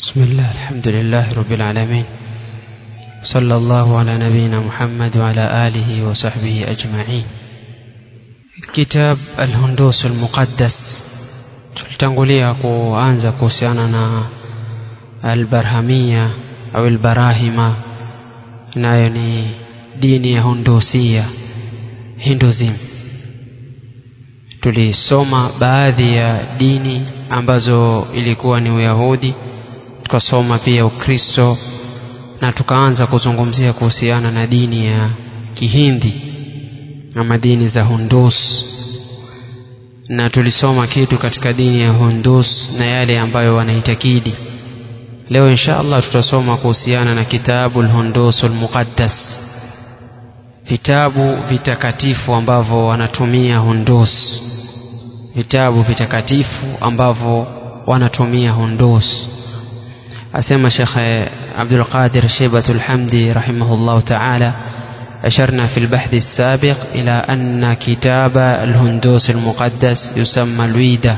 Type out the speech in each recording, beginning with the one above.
بسم الله الحمد لله رب العالمين صلى الله على نبينا محمد وعلى آله وصحبه أجمعين كتاب الهندوس المقدس tulitangulia kuanza kuhusiana na albarhamia au albarahima nayo ni dini ya hundusia hinduism tulisoma baadhi ya dini ambazo ilikuwa ni uyahudi tukasoma pia ukristo na tukaanza kuzungumzia kuhusiana na dini ya kihindi ama dini za hundus na tulisoma kitu katika dini ya hundus na yale ambayo wanaitakidi leo insha allah tutasoma kuhusiana na kitabu lhundus lmuqaddas vitabu vitakatifu ambavyo wanatumia hundus vitabu vitakatifu ambavyo wanatumia hundus asema shekhe abdulqadir sheibat lhamdi rahimahullahu taala أشرنا في البحث السابق إلى أن كتاب الهندوس المقدس يسمى الويدة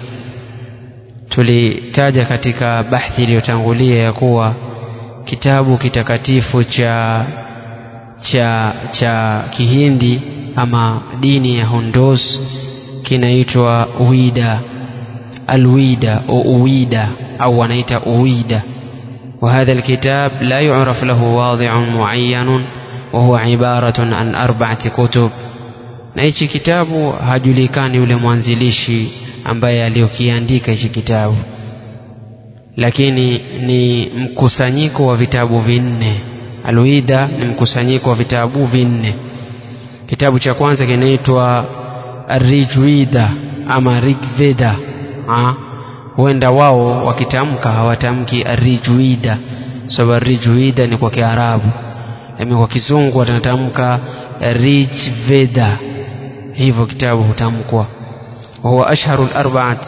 tulitaja katika bahthi iliyotangulia ya kuwa kitabu kitakatifu cha cha cha kihindi ama dini ya hundus kinaitwa wida alwida au uwida au wanaita uwida وهذا الكتاب لا يعرف له واضع معين وهو عبارة عن أربعة كتب na hichi kitabu hajulikani yule mwanzilishi ambaye aliyokiandika hichi kitabu lakini ni mkusanyiko wa vitabu vinne alwida ni mkusanyiko wa vitabu vinne kitabu cha kwanza kinaitwa rijwida ama rigveda huenda wao wakitamka hawatamki rijwida sababu so, rijwida ni kwa kiarabu lakini kwa kizungu wanatamka rijveda hivyo kitabu hutamkwa wahuwa ashharu larbaat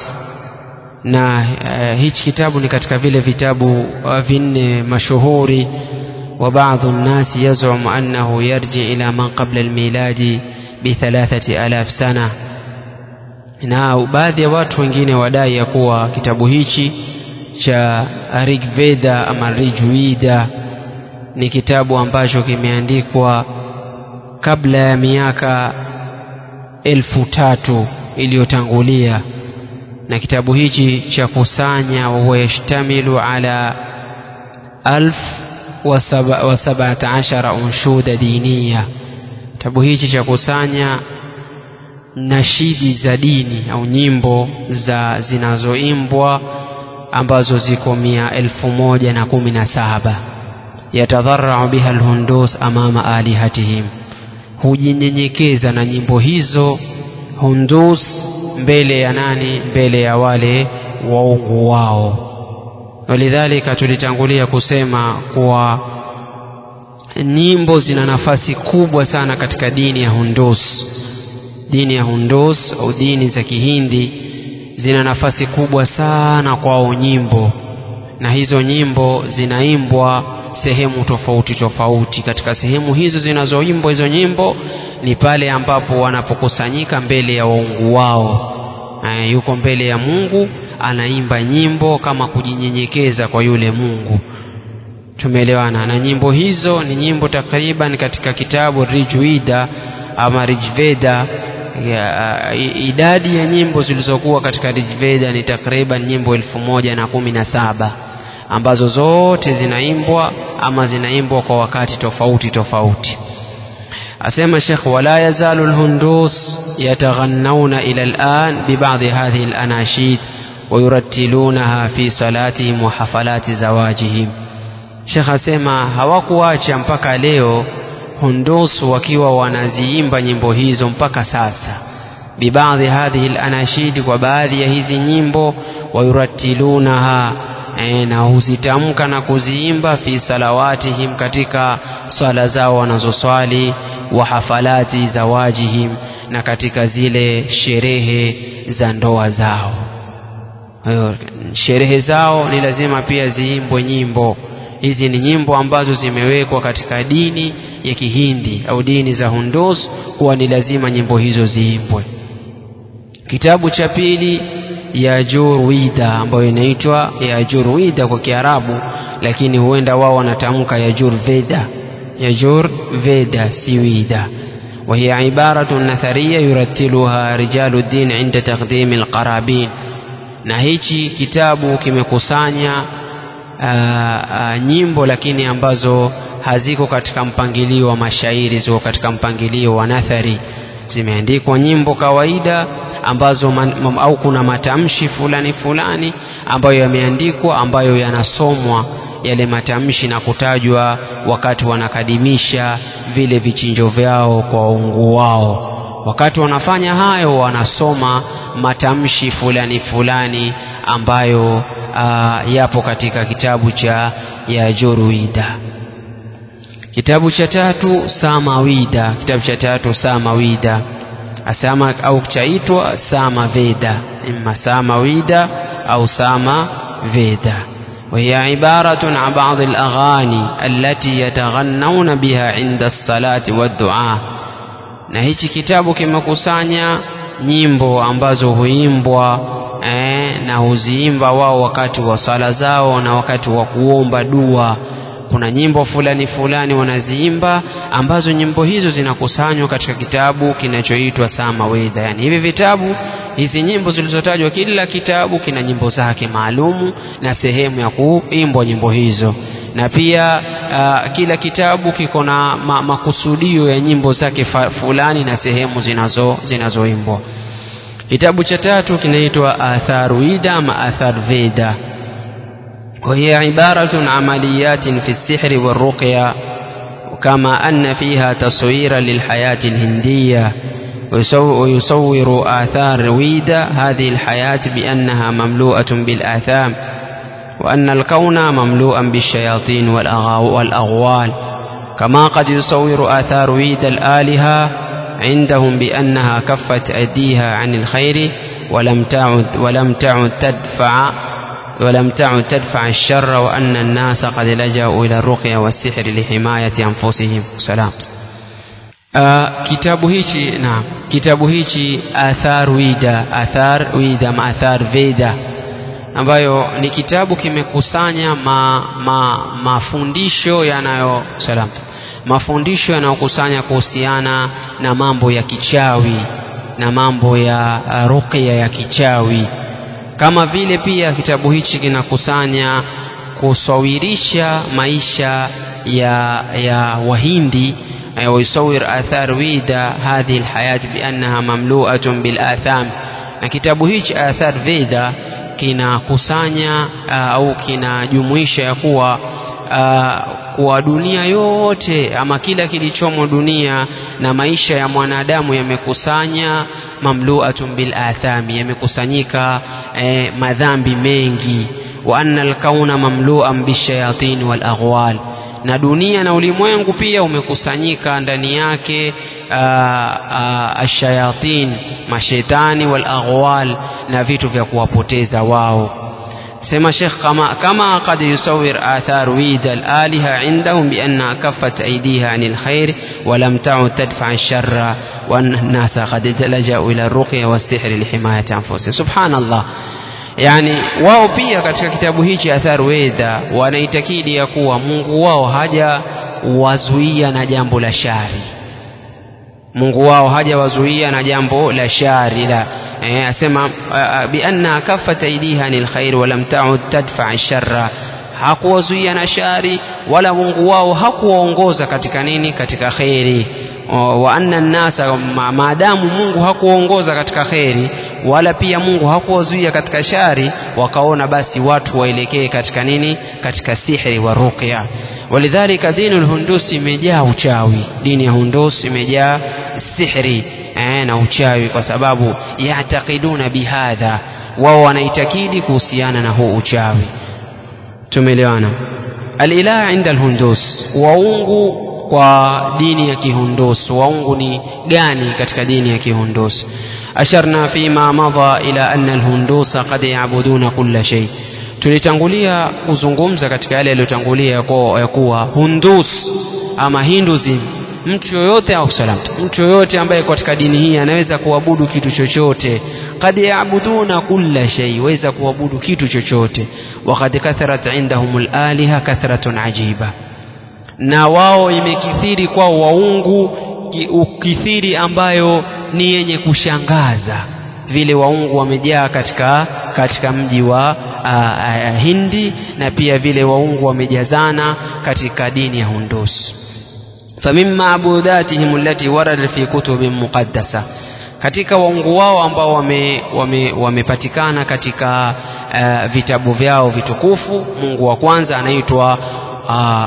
na uh, hichi kitabu ni katika vile vitabu uh, vinne mashuhuri وبعض الناس يزعم أنه يرجع إلى من قبل الميلاد بثلاثة آلاف سنة na baadhi ya watu wengine wadai ya kuwa kitabu hichi cha rigveda ama rijwida ni kitabu ambacho kimeandikwa kabla ya miaka elfu tatu iliyotangulia na kitabu hichi cha kusanya wahuwa yashtamilu ala alf wa sabata ashara unshuda diniya kitabu hichi cha kusanya nashidi za dini au nyimbo za zinazoimbwa ambazo ziko mia elfu moja na kumi na saba yatadharau biha lhundus amama alihatihim hujinyenyekeza na nyimbo hizo hundus mbele ya nani mbele ya wale waungu wao walidhalika tulitangulia kusema kuwa nyimbo zina nafasi kubwa sana katika dini ya hundus dini ya hundus au dini za kihindi zina nafasi kubwa sana kwao nyimbo na hizo nyimbo zinaimbwa sehemu tofauti tofauti katika sehemu hizo zinazoimbwa hizo nyimbo ni pale ambapo wanapokusanyika mbele ya waungu wao e, yuko mbele ya mungu anaimba nyimbo kama kujinyenyekeza kwa yule mungu tumeelewana na nyimbo hizo ni nyimbo takriban katika kitabu rijwida ama rijveda ya, idadi ya nyimbo zilizokuwa katika rijveda ni takriban nyimbo elfu moja na kumi na saba ambazo zote zinaimbwa ama zinaimbwa kwa wakati tofauti tofauti asema shekh wala yazalu lhundus yataghannauna ila lan bibadhi hadhihi lanashid wayurattilunaha fi salatihim wa hafalati zawajihim shekh asema hawakuacha mpaka leo hundus wakiwa wanaziimba nyimbo hizo mpaka sasa bibadhi hadhihi lanashidi kwa baadhi ya hizi nyimbo wayurattilunaha e, na huzitamka na kuziimba fi salawatihim katika swala zao wanazoswali wa hafalati zawajihim na katika zile sherehe za ndoa zao hiyo sherehe zao ni lazima pia ziimbwe nyimbo hizi ni nyimbo ambazo zimewekwa katika dini ya kihindi au dini za hundus kuwa ni lazima nyimbo hizo ziimbwe kitabu cha pili Yajurwida ambayo inaitwa Yajurwida kwa Kiarabu, lakini huenda wao wanatamka Yajurveda, Yajurveda si wida. وهي عبارة نثرية يرتلها رجال الدين عند تقديم القرابين na hichi kitabu kimekusanya nyimbo lakini ambazo haziko katika mpangilio wa mashairi, ziko katika mpangilio wa nathari. Zimeandikwa nyimbo kawaida ambazo man, au kuna matamshi fulani fulani ambayo yameandikwa ambayo yanasomwa yale matamshi na kutajwa wakati wanakadimisha vile vichinjo vyao kwa waungu wao. Wakati wanafanya hayo, wanasoma matamshi fulani fulani ambayo uh, yapo katika kitabu cha Yajurwida. Kitabu cha tatu Samawida, kitabu cha tatu Samawida asama au chaitwa Samaveda, imma Samawida au Samaveda. وهي عبارة عن بعض الأغاني التي يتغنون بها عند الصلاة والدعاء na hichi kitabu kimekusanya nyimbo ambazo huimbwa eh, na huziimba wao wakati wa sala zao na wakati wa kuomba dua. Kuna nyimbo fulani fulani wanaziimba ambazo nyimbo hizo zinakusanywa katika kitabu kinachoitwa Samawida. Yani hivi vitabu hizi nyimbo zilizotajwa, kila kitabu kina nyimbo zake maalumu na sehemu ya kuimbwa nyimbo hizo, na pia uh, kila kitabu kiko na ma, makusudio ya nyimbo zake fulani na sehemu zinazo zinazoimbwa. Kitabu cha tatu kinaitwa Atharwida ama Atharveda, وهي عبارة عن عمليات في السحر والرقية كما أن فيها تصويرا للحياة الهندية ويصور آثار ويدا هذه الحياة بأنها مملوءة بالآثام وأن الكون مملوءا بالشياطين والأغوال كما قد يصور آثار ويدا الآلهة عندهم بأنها كفت أيديها عن الخير ولم تعد ولم تعد تدفع ولم تعد تدفع الشر وأن الناس قد لجأوا إلى الرقية والسحر لحماية أنفسهم سلام Uh, kitabu hichi na kitabu hichi Athar Wida, Athar Wida ma Athar Veda, ambayo ni kitabu kimekusanya ma, ma, mafundisho yanayo salam, mafundisho yanayokusanya kuhusiana na mambo ya kichawi na mambo ya uh, ruqya ya kichawi, kama vile pia kitabu hichi kinakusanya kusawirisha maisha ya, ya Wahindi ويصور آثار ويدا هذه الحياة بأنها مملوءة بالآثام na kitabu hichi Athar Veda kinakusanya uh, au kinajumuisha ya kuwa uh, kuwa dunia yote ama kila kilichomo dunia na maisha ya mwanadamu yamekusanya mamluatun bil athami, yamekusanyika eh, madhambi mengi. wa anna alkauna mamluan bishayatin wal aghwal na dunia na ulimwengu pia umekusanyika ndani yake ashayatin mashetani wal aghwal na vitu vya kuwapoteza wao sema Sheikh kama kama qad yusawir athar wid al aliha indahum bi anna kaffat aydiha anil khair wa lam ta'ud tadfa ash-sharra wa an-nasa qad laja'u ila ar-ruqya was-sihr li himayati anfusihim subhanallah yani wao pia katika kitabu hichi Athar Weda wanaitakidi ya kuwa Mungu wao haja wazuia na jambo la shari. Mungu wao haja wazuia na jambo la shari la eh, asema bi anna kaffat aidiha anil khair wa lam ta'ud tadfa sharra, hakuwazuia na shari wala Mungu wao hakuwaongoza katika nini, katika kheri wa anna nnasa, maadamu Mungu hakuongoza katika kheri wala pia Mungu hakuwazuia katika shari, wakaona basi watu waelekee katika nini, katika sihri wa ruqya. Walidhalika dinu lhundusi imejaa uchawi, dini ya Hundus imejaa sihri eh, na uchawi, kwa sababu yatakiduna bihadha, wao wanaitakidi kuhusiana na huu uchawi. Tumeelewana? Alilah inda alhundus, waungu kwa dini ya Kihundus. Waungu ni gani katika dini ya Kihundus? Asharna fima madha ila anna alhundusa qad yabuduna kulla shay, tulitangulia kuzungumza katika yale yaliyotangulia ya kuwa Hundus ama Hinduism, mtu yoyote au salam, mtu yoyote ambaye katika dini hii anaweza kuabudu kitu chochote, qad yaabuduna kulla shay waweza kuabudu kitu chochote waqad katharat indahum alaliha kathratun ajiba na wao imekithiri kwao waungu ukithiri ambayo ni yenye kushangaza vile waungu wamejaa katika katika mji wa uh, uh, Hindi na pia vile waungu wamejazana katika dini ya Hundus famin maabudatihim allati waradat fi kutubin muqaddasa katika waungu wao ambao wamepatikana wame, wame katika uh, vitabu vyao vitukufu mungu wa kwanza anaitwa uh,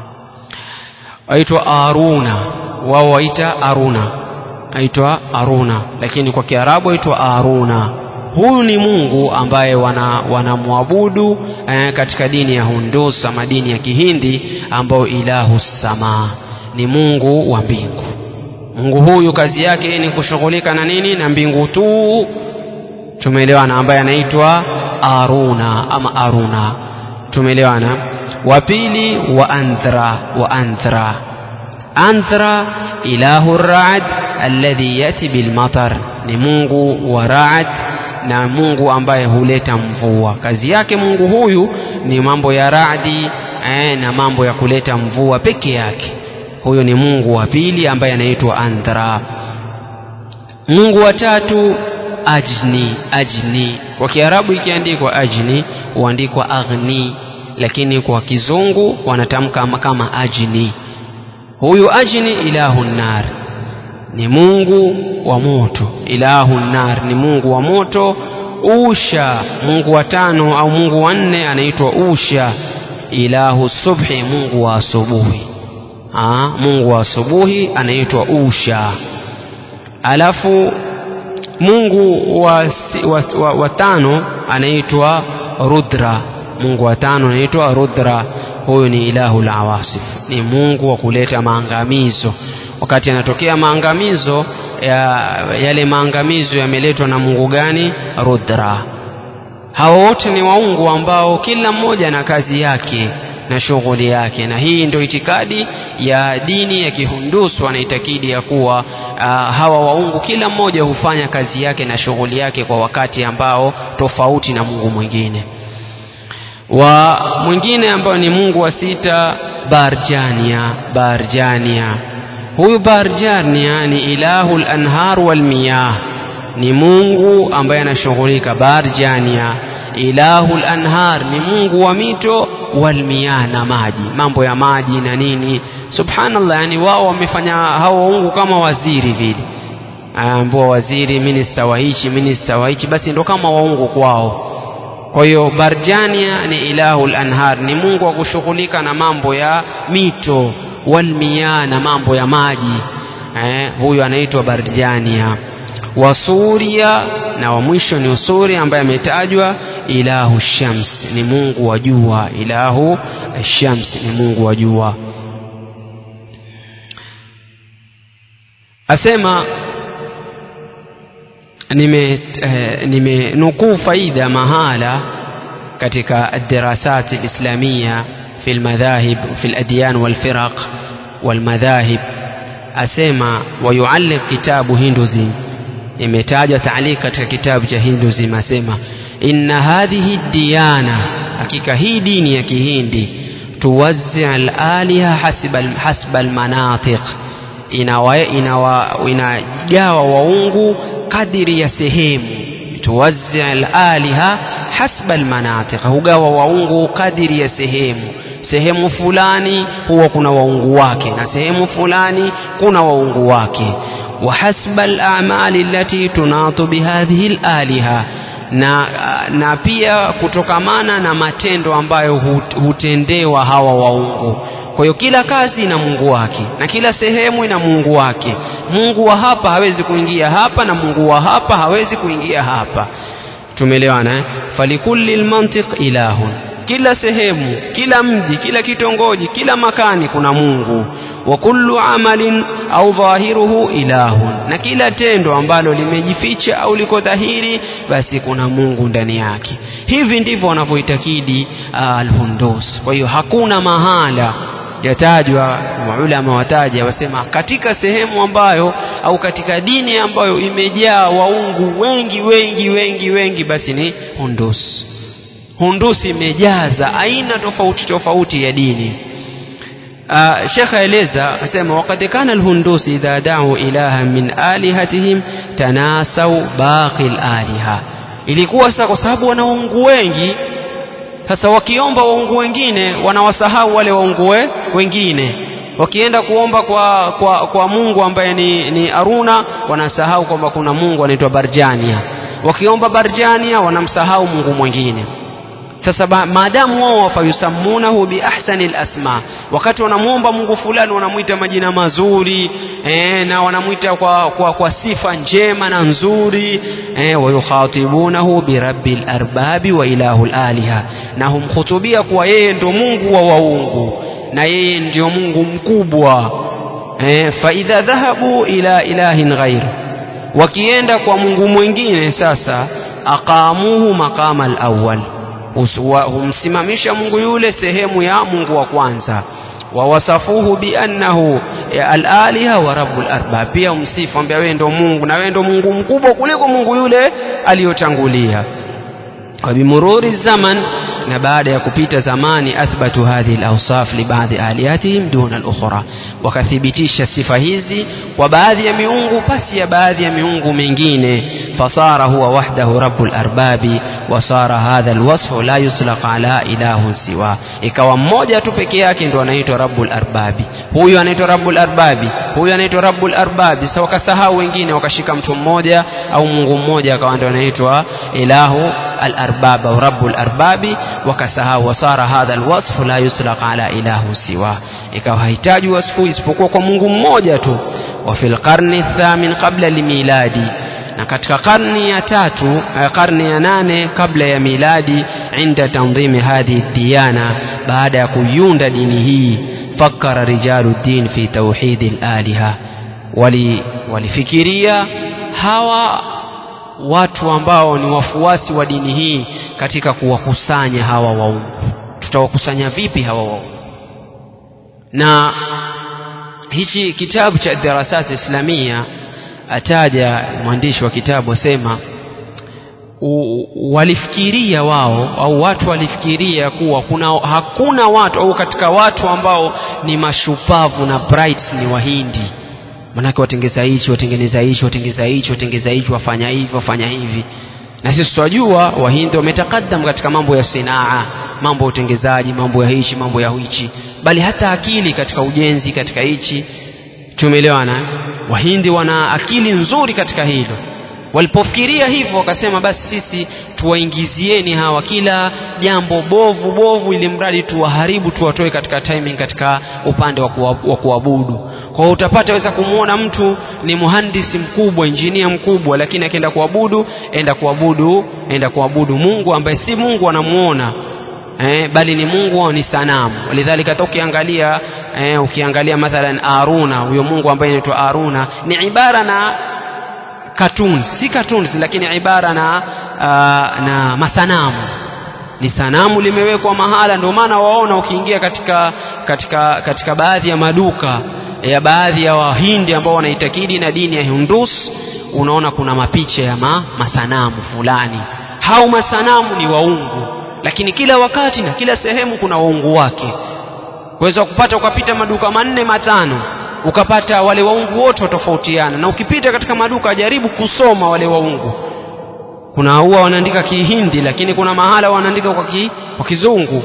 aitwa Aruna wao waita Aruna aitwa Aruna lakini kwa Kiarabu aitwa Aruna huyu ni Mungu ambaye wanamwabudu wana eh, katika dini ya Hundus ama dini ya Kihindi ambao ilahu sama ni Mungu wa mbingu Mungu huyu kazi yake ni kushughulika na nini na mbingu tu tumeelewana ambaye anaitwa Aruna ama Aruna tumeelewana wa pili wa Anthra wa Anthra Anthra ilahu Raad alladhi yati bilmatar ni Mungu wa Raad na Mungu ambaye huleta mvua kazi yake Mungu huyu ni mambo ya radi eh, na mambo ya kuleta mvua peke yake huyo ni Mungu wa pili ambaye anaitwa Anthra Mungu wa tatu ajni ajni kwa Kiarabu ikiandikwa ajni huandikwa aghni lakini kwa kizungu wanatamka kama ajni huyu ajni ilahu nar ni Mungu wa moto ilahu nar ni Mungu wa moto usha Mungu wa tano au Mungu wa nne anaitwa usha ilahu subhi Mungu wa asubuhi Aa, Mungu wa asubuhi anaitwa usha alafu Mungu wa, wa, wa, wa tano anaitwa rudra Mungu wa tano anaitwa rudra huyu ni ilahu lawasif ni Mungu wa kuleta maangamizo wakati yanatokea maangamizo ya, yale maangamizo yameletwa na Mungu gani rudra hao wote ni waungu ambao kila mmoja na kazi yake na shughuli yake na hii ndio itikadi ya dini ya kihundusu wanaitakidi ya kuwa uh, hawa waungu kila mmoja hufanya kazi yake na shughuli yake kwa wakati ambao tofauti na Mungu mwingine wa mwingine ambao ni Mungu wa sita Barjania Barjania huyu Barjania ni ilahu al-anhar wal miyah ni Mungu ambaye anashughulika Barjania ilahu al-anhar ni Mungu wa mito wal miyah na maji mambo ya maji na nini subhanallah yani wao wamefanya hao waungu kama waziri vile ambao waziri minista wa hichi minista wa hichi basi ndo kama waungu kwao kwa hiyo Barjania ni ilahu al-anhar ni Mungu wa kushughulika na mambo ya mito walmiya na mambo ya maji eh, huyu anaitwa Barjania wa Suria na wa mwisho ni Usuri ambaye ametajwa ilahu shams ni Mungu wa jua ilahu shams ni Mungu wa jua asema nime eh, nimenukuu faida mahala katika الدراسات الإسلامية في المذاهب في الأديان والفرق والمذاهب أسمى ويعلق كتاب هندوزي imetaja تعليق katika kitabu cha Hinduism asema inna hadhihi diyana hakika hii dini ya kihindi tuwazzi al-aliha hasba hasba al-manatiq inawa inawa inagawa waungu kadiri ya sehemu tuwazzi al-aliha hasba al-manatiq hugawa waungu kadiri ya sehemu sehemu fulani huwa kuna waungu wake na sehemu fulani kuna waungu wake wa hasba al-a'mali allati tunatu bihadhihi al-aliha na, na pia kutokamana na matendo ambayo hutendewa hawa waungu kwa hiyo kila kazi ina Mungu wake na kila sehemu ina Mungu wake Mungu wa hapa hawezi kuingia hapa na Mungu wa hapa hawezi kuingia hapa tumeelewana eh? falikulli lmantiq ilahun kila sehemu kila mji kila kitongoji kila makani kuna Mungu wa kullu amalin au dhahiruhu ilahun na kila tendo ambalo limejificha au liko dhahiri basi kuna Mungu ndani yake hivi ndivyo wanavyoitakidi uh, al-Hundus kwa hiyo hakuna mahala yatajwa maulama wataja wasema katika sehemu ambayo au katika dini ambayo imejaa waungu wengi wengi wengi wengi basi ni Hundus Hundus imejaza aina tofauti tofauti ya dini آه شيخ أليزا أسمى وقد كان الهندوس إذا دعوا إلها من آلهتهم تناسوا باقي الآلهة ilikuwa sasa kwa sababu wana waungu wengi sasa wakiomba waungu wengine wanawasahau wale waungu wengine wakienda kuomba kwa, kwa, kwa mungu ambaye ni, ni aruna wanasahau kwamba kuna mungu anaitwa barjania wakiomba barjania wanamsahau mungu mwingine sasa maadamu wao wafayusammunahu biahsani lasma wakati wanamwomba mungu fulani wanamwita majina mazuri e, na wanamwita kwa, kwa, kwa sifa njema na nzuri e, wayukhatibunahu birabbi larbabi wa ilahu laliha na humkhutubia kuwa yeye ndio mungu wa waungu na yeye ndio mungu mkubwa e, faidha dhahabu ila ilahin ghairu wakienda kwa mungu mwingine sasa aqamuhu maqama alawwal humsimamisha mungu yule sehemu ya mungu wa kwanza wawasafuhu biannahu alaliha wa rabbul arbab pia umsifu ambia wewe ndo mungu na wewe ndo mungu mkubwa kuliko mungu yule aliyotangulia وبمرور الزمن na baada ya kupita zamani athbatu hadhihi alawsaf li baadhi alihatihim duna al-ukhra wakathibitisha sifa hizi kwa baadhi ya miungu pasi ya baadhi ya miungu mingine fasara huwa wahdahu rabbul arbabi wasara hadha alwasfu la yutlaq ala ilahun siwa ikawa mmoja tu peke yake ndo anaitwa rabbul arbabi huyu anaitwa rabbul arbabi huyu anaitwa rabbul arbabi sasa wakasahau wengine wakashika mtu mmoja au mungu mmoja akawa ndo anaitwa ilahu الأرباب أو رب الأرباب وكسها وصار هذا الوصف لا يطلق على إله سواه ikawa hahitaji wasfu isipokuwa kwa mungu mmoja tu wa fil qarni thamin qabla limiladi na katika karni ya tatu karni ya nane kabla ya miladi inda tanzimi hadhihi diyana baada ya kuiunda dini hii fakara rijalu din fi tauhidi laliha walifikiria wali hawa watu ambao ni wafuasi wa dini hii katika kuwakusanya hawa waungu tutawakusanya vipi hawa waungu na hichi kitabu cha darasati islamia ataja mwandishi wa kitabu asema walifikiria wao au watu walifikiria kuwa kuna hakuna watu au katika watu ambao ni mashupavu na bright ni wahindi manake watengeza hichi watengeneza hichi watengeza hichi watengeza hichi wafanya hivi wafanya hivi na sisi tunajua wahindi wametakadam katika mambo ya sinaa mambo ya utengezaji mambo ya hichi mambo ya hichi bali hata akili katika ujenzi katika hichi tumeelewana wahindi wana akili nzuri katika hilo walipofikiria hivyo wakasema basi sisi tuwaingizieni hawa kila jambo bovu bovu ili mradi tuwaharibu tuwatoe katika timing katika upande wa kuabudu kwa hiyo utapata weza kumwona mtu ni muhandisi mkubwa injinia mkubwa lakini akienda kuabudu enda kuabudu enda kuabudu mungu ambaye si mungu anamuona eh, bali ni mungu ni sanamu walidhalika hata ukiangalia eh, ukiangalia mathalan aruna huyo mungu ambaye anaitwa aruna ni ibara na cartoons si cartoons lakini ibara na uh, na masanamu ni sanamu limewekwa mahala ndio maana waona ukiingia katika katika katika baadhi ya maduka ya baadhi ya wahindi ambao wanaitakidi na dini ya Hindus unaona kuna mapicha ya ma, masanamu fulani hao masanamu ni waungu lakini kila wakati na kila sehemu kuna waungu wake kuweza kupata ukapita maduka manne matano ukapata wale waungu wote watofautiana na ukipita katika maduka jaribu kusoma wale waungu kuna huwa wanaandika kihindi lakini kuna mahala wanaandika kwa, ki, kwa kizungu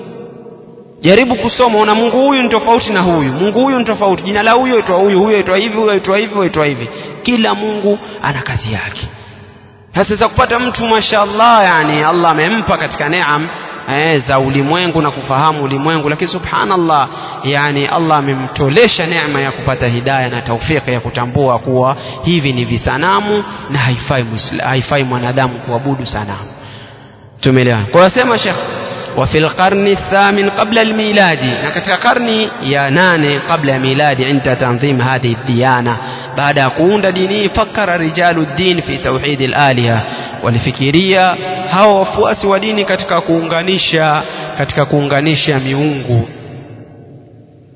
jaribu kusoma una mungu huyu ni tofauti na huyu mungu huyu ni tofauti jina la huyo itwa huyu huyo itwa hivi huyo itwa hivi huyo itwa hivi kila mungu ana kazi yake sasa za kupata mtu mashallah yani allah amempa katika neam eh, za ulimwengu na kufahamu ulimwengu lakini subhanallah yani allah amemtolesha neema ya kupata hidaya na taufiki ya kutambua kuwa hivi ni visanamu na haifai, haifai mwanadamu kuabudu sanamu tumeelewana kwa sema shekh وفي القرن الثامن قبل الميلاد نكتا قرني يا ناني قبل ميلاد عند تنظيم هذه الديانة بعد كون ديني فكر رجال الدين في توحيد الآلهة walifikiria hao wafuasi wa dini katika kuunganisha katika kuunganisha miungu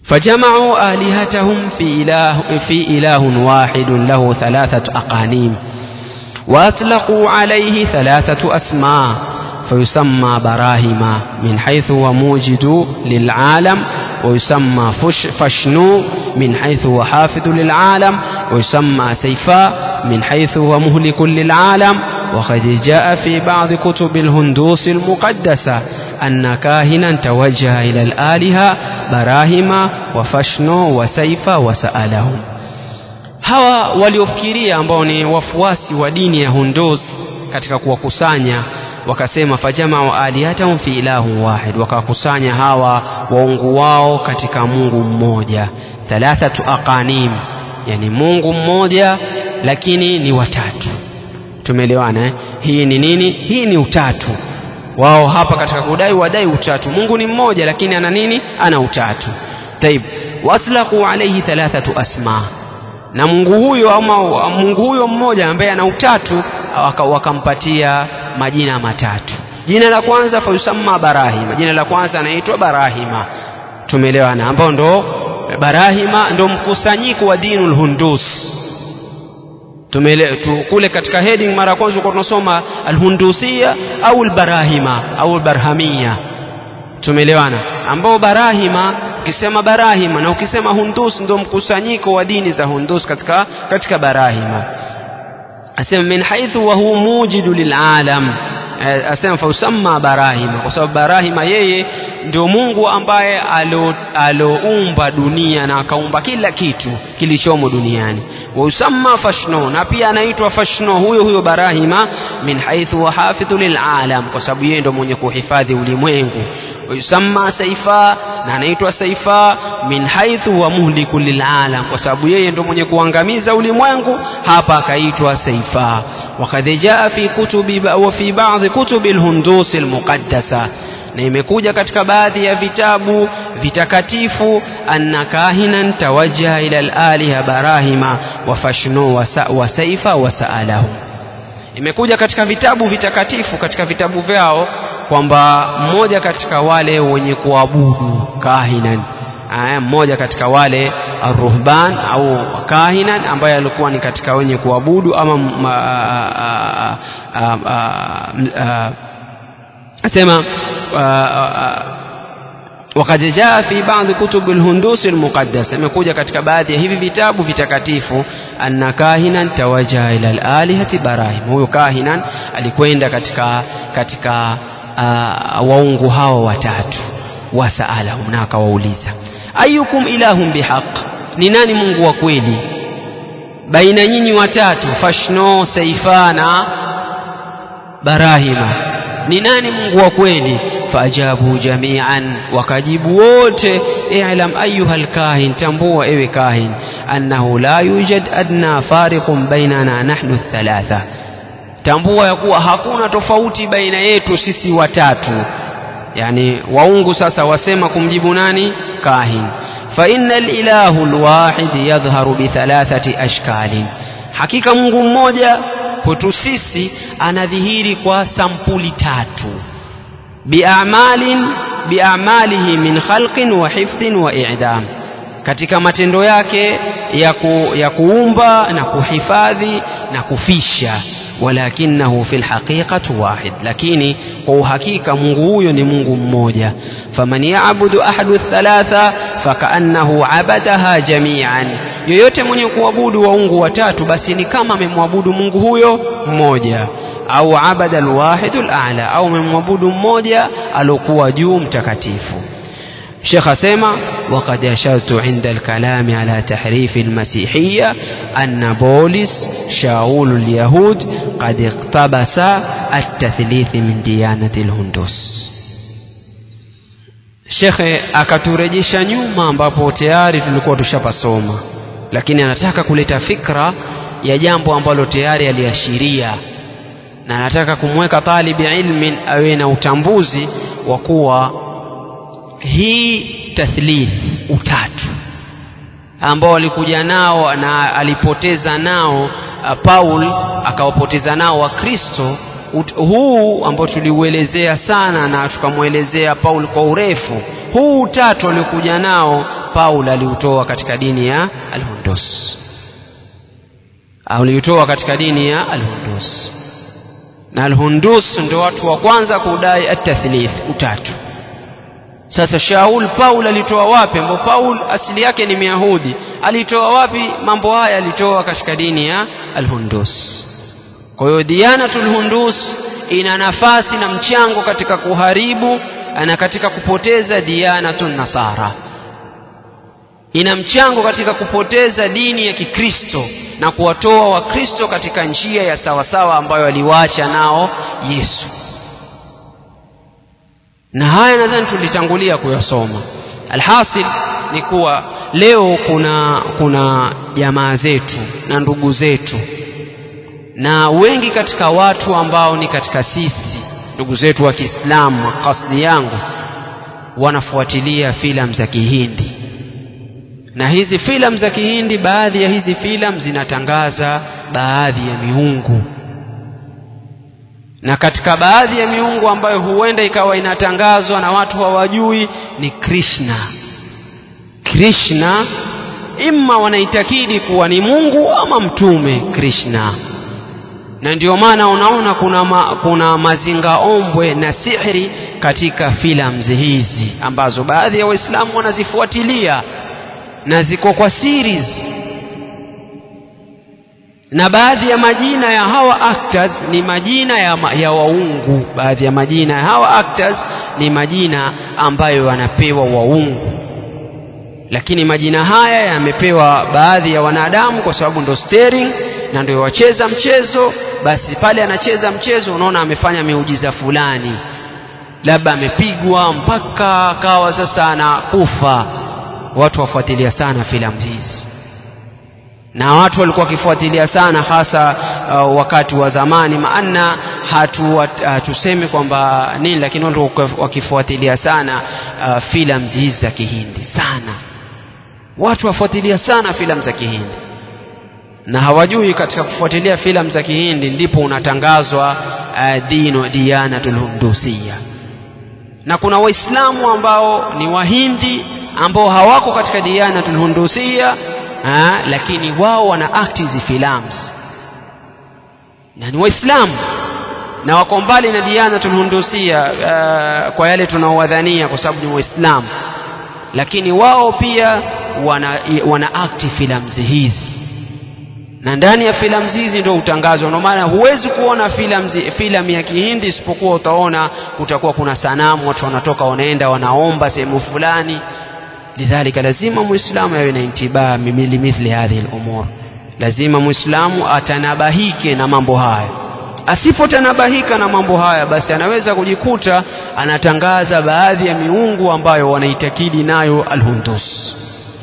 فجمعوا آلهتهم في إله, في إله واحد له ثلاثة أقانيم وأطلقوا عليه ثلاثة أسماء فيسمى براهما من حيث هو موجد للعالم ويسمى فش فشنو من حيث هو حافظ للعالم ويسمى سيفاء من حيث هو مهلك للعالم وقد جاء في بعض كتب الهندوس المقدسة أن كاهنا توجه إلى الآلهة براهما وفشنو وسيفا وسألهم hawa waliofikiria ambao ni wafuasi wa dini ya Hundus katika kuwakusanya wakasema fajamau alihatahum fi ilahu wahid wakawakusanya hawa waungu wao katika Mungu mmoja thalathatu aqanim yani Mungu mmoja lakini ni watatu tumeelewana eh? hii ni nini hii ni utatu wao hapa katika kudai wadai utatu Mungu ni mmoja lakini ana nini ana utatu taib watlaqu alayhi thalathatu asma na Mungu huyo ama Mungu huyo mmoja ambaye ana utatu wakampatia majina matatu jina la kwanza fayusamma barahima jina la kwanza anaitwa barahima tumeelewana ambao ndo barahima ndo mkusanyiko wa dinul hundus tumele tu, kule katika heading mara ya kwanza tulikuwa tunasoma alhundusia au albarahima au albarhamia tumeelewana ambao barahima ukisema barahima na ukisema hundus ndio mkusanyiko wa dini za hundus katika katika barahima asema min haithu wa huwa mujidu lilalam asema fausamma barahima kwa sababu barahima yeye ndio Mungu ambaye aloumba dunia na akaumba kila kitu kilichomo duniani wausamma fashno na pia anaitwa fashno huyo huyo barahima min haithu wa hafidhu lilalam kwa sababu yeye ndio mwenye kuhifadhi ulimwengu wayusamma saifa na anaitwa saifa min haithu wa muhliku lilalam kwa sababu yeye ndio mwenye kuangamiza ulimwengu hapa akaitwa saifa وقد جاء في كتب وفي بعض كتب الهندوس المقدسة na imekuja katika baadhi ya vitabu vitakatifu anna kahinan tawajjaha ila alaliha barahima wa fashnu wa saifa wa saalahum imekuja katika vitabu vitakatifu katika vitabu vyao kwamba mmoja katika wale wenye kuabudu kahinan aya mmoja katika wale arruhban au kahinan ambaye alikuwa ni katika wenye kuabudu ama asema وقد جاء في بعض كتب الهندوس المقدسة imekuja katika baadhi ya hivi vitabu vitakatifu anna kahinan tawajaha ila alalihati barahim huyo kahinan alikwenda katika katika uh, waungu hawa watatu wasaalahum na akawauliza ayukum ilahum bihaq ni nani mungu wa kweli baina nyinyi watatu fashno saifana barahima ni nani mungu wa kweli faajabu jamian wakajibu wote i'lam ayuha alkahin tambua ewe kahin annahu la yujad adna fariqun bainana nahnu thalatha tambua ya kuwa hakuna tofauti baina yetu sisi watatu yani waungu sasa wasema kumjibu nani kahin فإن الإله الواحد يظهر بثلاثة أشكال hakika Mungu mmoja kwetu sisi anadhihiri kwa sampuli tatu biamalin biamalihi min khalqin wa hifdhin wa i'dam katika matendo yake ya, ku, ya kuumba na kuhifadhi na kufisha walakinahu fi lhaqiqati wahid lakini kwa uhakika mungu huyo ni mungu mmoja faman yabudu ahadu thalatha fakaannahu abadaha jamian yoyote mwenye kuabudu waungu watatu basi ni kama amemwabudu mungu huyo mmoja au abada alwahidu alala au amemwabudu mmoja alokuwa juu mtakatifu شيخ أسيما وقد أشرت عند الكلام على تحريف المسيحية أن بولس شاول اليهود قد اقتبس التثليث من ديانة الهندوس shekhe akaturejesha nyuma ambapo tayari tulikuwa tushapasoma lakini anataka kuleta fikra ya jambo ambalo tayari aliashiria na anataka kumweka talibi ilmin awe na utambuzi wa kuwa hii tathlith utatu ambao walikuja nao na alipoteza nao uh, Paul akawapoteza nao Wakristo huu ambao tuliuelezea sana na tukamwelezea Paul kwa urefu huu utatu aliokuja nao Paul aliutoa katika dini ya Al-Hundus aliutoa katika dini ya Al-Hundus na Al-Hundus ndio watu wa kwanza kudai at-tathlith utatu sasa Shaul Paul alitoa wapi ambapo Paul asili yake ni Myahudi alitoa wapi mambo haya alitoa katika dini ya Al-Hundus kwa hiyo Diyanatul Hundus ina nafasi na mchango katika kuharibu na katika kupoteza Diyanatun Nasara ina mchango katika kupoteza dini ya Kikristo na kuwatoa Wakristo katika njia ya sawasawa ambayo aliwaacha nao Yesu na haya nadhani tulitangulia kuyasoma alhasil ni kuwa leo kuna kuna jamaa zetu na ndugu zetu na wengi katika watu ambao ni katika sisi ndugu zetu wa Kiislamu kasdi yangu wanafuatilia filamu za Kihindi na hizi filamu za Kihindi baadhi ya hizi filamu zinatangaza baadhi ya miungu na katika baadhi ya miungu ambayo huenda ikawa inatangazwa na watu hawajui ni Krishna Krishna imma wanaitakidi kuwa ni Mungu ama mtume Krishna na ndio maana unaona kuna, ma, kuna mazinga ombwe na sihri katika filamu hizi ambazo baadhi ya Waislamu wanazifuatilia na ziko kwa series na baadhi ya majina ya hawa actors ni majina ya, ya waungu baadhi ya majina ya hawa actors ni majina ambayo wanapewa waungu lakini majina haya yamepewa baadhi ya wanadamu kwa sababu ndo steering na ndio wacheza mchezo basi pale anacheza mchezo unaona amefanya miujiza fulani labda amepigwa mpaka akawa sasa anakufa watu wafuatilia sana filamu hizi na watu walikuwa wakifuatilia sana hasa uh, wakati wa zamani maana hatu hatusemi kwamba nini lakini watu wakifuatilia sana uh, filamu hizi za Kihindi sana watu wafuatilia sana filamu za Kihindi na hawajui katika kufuatilia filamu za Kihindi ndipo unatangazwa uh, dino Diyanatul Hundusiya na kuna waislamu ambao ni wahindi ambao hawako katika Diyanatul Hundusiya ha, lakini wao wana act hizi films na ni waislamu na wako mbali na Diyanatul Hundusiya uh, kwa yale tunaowadhania kwa sababu ni waislamu lakini wao pia wana, wana act films hizi na ndani ya filamu hizi ndio utangazwa ndio maana huwezi kuona filamu filamu ya Kihindi isipokuwa utaona kutakuwa kuna sanamu watu wanatoka wanaenda wanaomba sehemu fulani lidhalika lazima muislamu awe na intibaa limithli hadhihi al-umur lazima muislamu atanabahike na mambo haya asipotanabahika na mambo haya basi anaweza kujikuta anatangaza baadhi ya miungu ambayo wanaitakidi nayo al-Hundus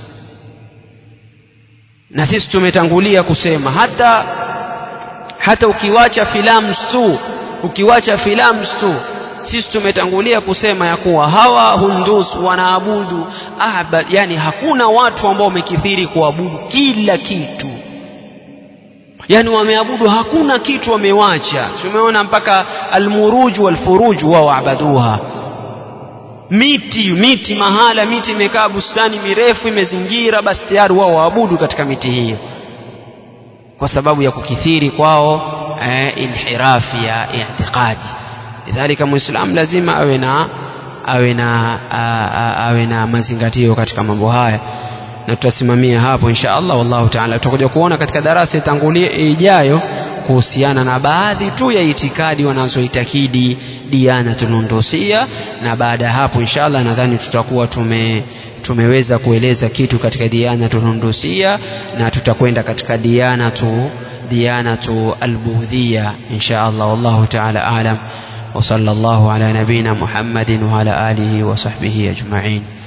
na sisi tumetangulia kusema hata hata ukiwacha filamu tu ukiwacha filamu tu sisi tumetangulia kusema ya kuwa hawa hundus wanaabudu ahbad yani hakuna watu ambao wamekithiri kuabudu kila kitu yani wameabudu hakuna kitu wamewacha tumeona mpaka almuruj walfuruj wao waabaduha miti miti mahala miti imekaa bustani mirefu imezingira basi tayari wao waabudu katika miti hiyo kwa sababu ya kukithiri kwao eh, inhirafi ya i'tiqadi lidhalika muislam lazima awe na awe na awe na mazingatio katika mambo haya na tutasimamia hapo insha Allah wallahu ta'ala tutakuja kuona katika darasa itangulie ijayo kuhusiana na baadhi tu ya itikadi wanazoitakidi Diyanatul Hundusia na baada ya hapo insha Allah nadhani tutakuwa tume tumeweza kueleza kitu katika Diyanatul Hundusia na tutakwenda katika Diyanatu Diyanatu Al-Buhdhiya insha Allah wallahu ta'ala a'lam وصلى الله على نبينا محمد وعلى آله وصحبه أجمعين